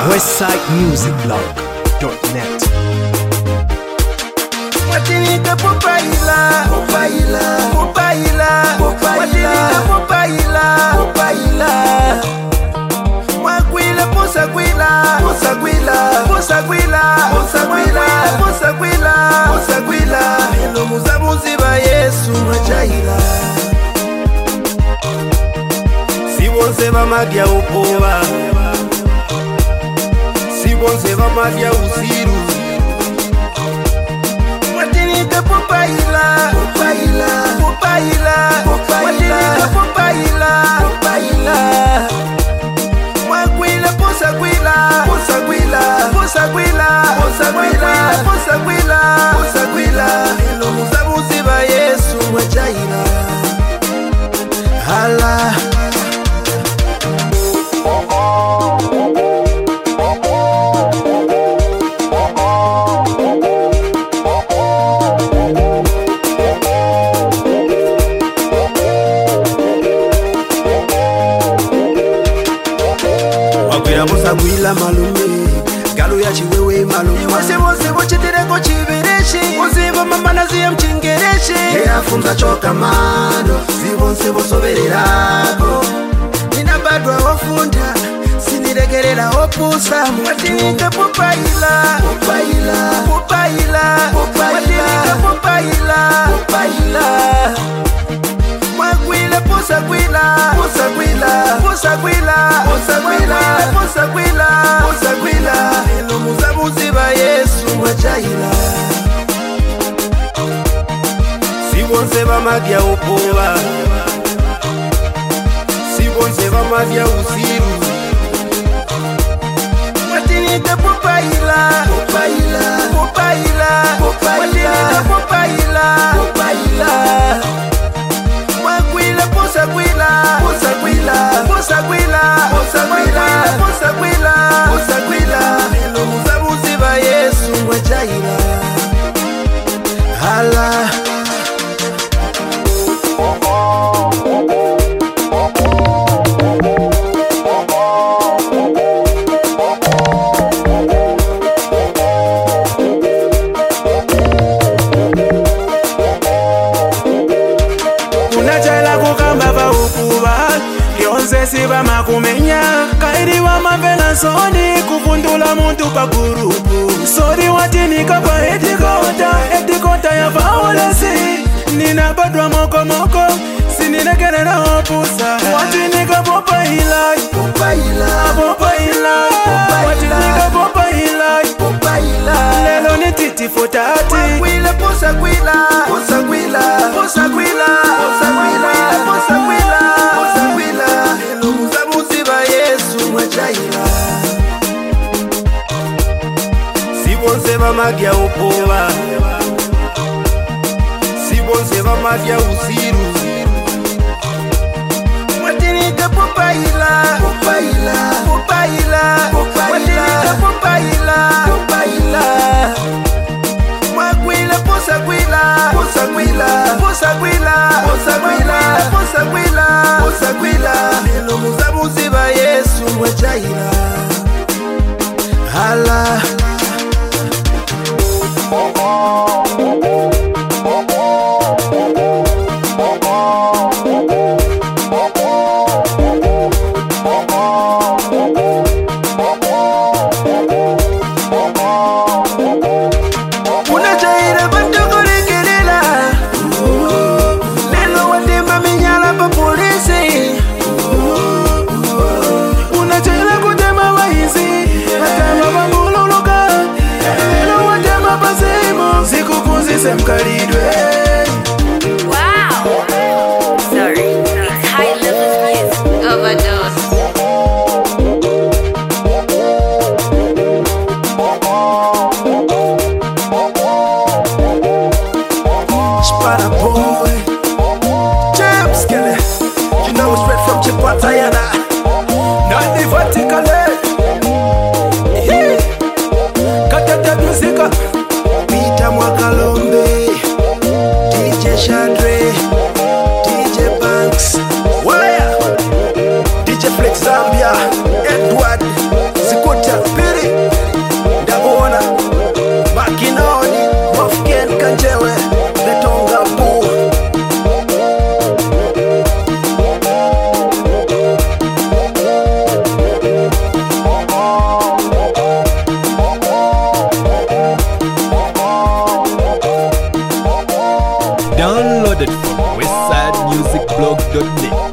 westsidemusicblog.net. Watinika pupaila pupaila pupaila Watinika pupaila pupaila Mwakwila pusakwila pusakwila pusakwila pusakwila pusakwila pusakwila Elo muzabuzi ba Yesu mwachaila Si bonse bamadya upoba Si bonse bamadya usiru Watinika pupaila pupaila pupaila Watinika pupaila pupaila Mwakwila pusakwila pusakwila pusakwila pusakwila pusakwila pusakwila Elo muzabuzi ba Yesu mwachaila Hala wagwira musagwila malume galu ya chiwewe malume iwose bose bochitireko chibereshi uzimba mamana ziye mchingereshi eyafunza choka mano zibonse bosobererako ninabadwa ofunda siniregerera opusa watinika pupaila pupaila pupaila watinika pupaila pupaila mwagwile pusagwila pusagwila pusagwila pusagwila pusagwila pusagwila elo muzabuzi ba yesu mwachaila sibonse bamadya upoba sibonse bamadya usiru watinika pupaila pupaila pupaila watinika pupaila pupaila Mwagwila pusagwila pusagwila pusagwila pusagwila pusagwila pusagwila Elo muzabuzi ba Yesu mwachaila Hala unacela kukamba vaukuva lyonse sivama kumenya kaidi wa mavela soni kuvundula muntu pa gurupu sori watinika pa etikota etikota ya vaolesi ninabadwa mokomoko sininekerera opusa watinika popailai pupaila popailai watinika popailai pupaila lelo ni titifutati Mwagwila pusagwila pusagwila pusagwila pusagwila pusagwila pusagwila Elo muzabuzi ba Yesu mwachaila Sibonse bamadya upoba Sibonse bamadya usiru Watinika pupaila pupaila pupaila Watinika pupaila pupaila Mwagwila pusagwila pusagwila pusagwila pusagwila pusagwila pusagwila Elo muzabuzi ba Yesu mwachaila Hala unachaira vantokorekelela lelo watemba minyala pa polisi unacela kutema vaizi vatama vangululuka lelo watema pasimu zikupuzise mkalidwe Wow. Sorry. It's high level music. Overdose. Spada boy James Kelly You know it's red from Chipatayana Not the vertically Katata musika Peter Mwakalombe DJ Chandre DJ Banks Waya DJ Flex Zambia Edward Zikuta Downloaded from westsidemusicblog.net.